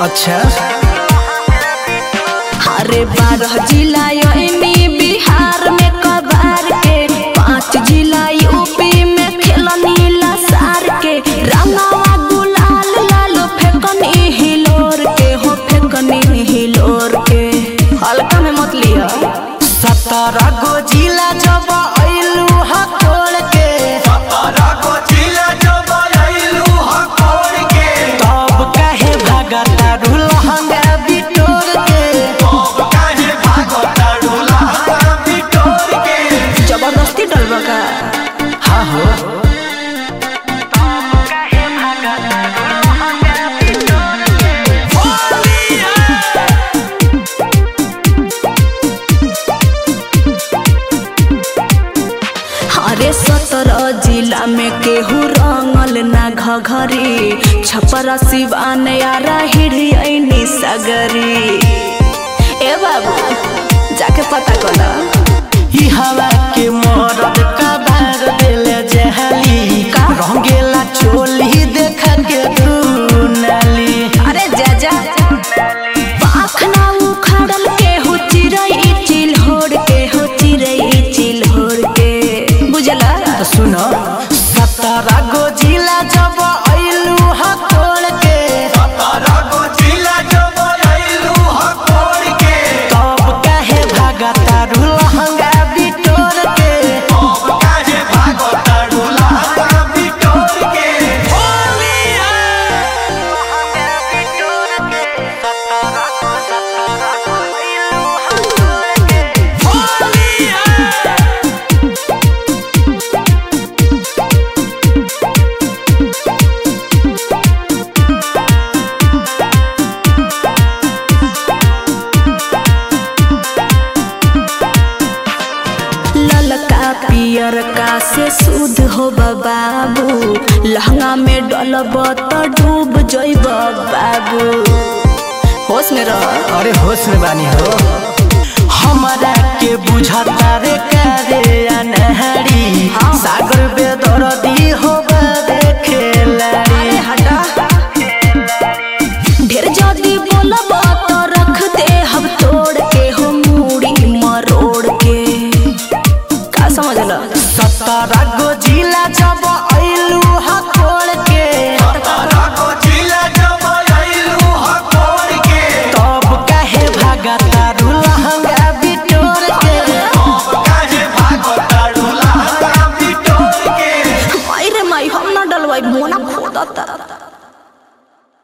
अच्छा अरे बारह जिला यानी बिहार में कबार के पांच जिला यूपी में खेलनी लसार के रंगावा गुलाल लाल फेंकनी हिलोर के हो फेंकनी हिलोर के हल्का में मत लिया सत्रह गो जिला जब अइलू हा कोड़ के तब काहे भागता लहंगा बिटोर के जबरदस्ती डलबा का हाँ हो अरे सत्रह जिला में केहू रंगल ना घघरी छपरा सिवान यारा हिड़ियनी सगरी ए बाबू जाके पता कला ई हवा के मरद का बार देले जहली का? रंगेला चोली देख के तू नाली अरे जा जा पाखना उखड़ल केहू चिरई चिल्होड़ के हो चिरई चिल्होड़ के बुझला तो सुनो सत्रह गो जिला जब अइलू हा कोड़ के तब काहे भागता लहंगा बिटोर के ललका पियर का से शुद्ध हो बाबू लहंगा में डलब तो डूब जइब बाबू होश में रह अरे होश में बानी हो हमारा के बुझाता रे करे अनहरी हाँ। सागर बेदर्दी हो खेलाड़ी अरे हटा ढेर जदी बोलब तो रख दे हम तोड़ के हो मूड़ी मरोड़ के का समझल सत्रह गो जिला जब अइलू हा कोड़ के तब काहे भागता लहंगा बिटोर के माई रे माई हम ना डलवाई मोना खोदता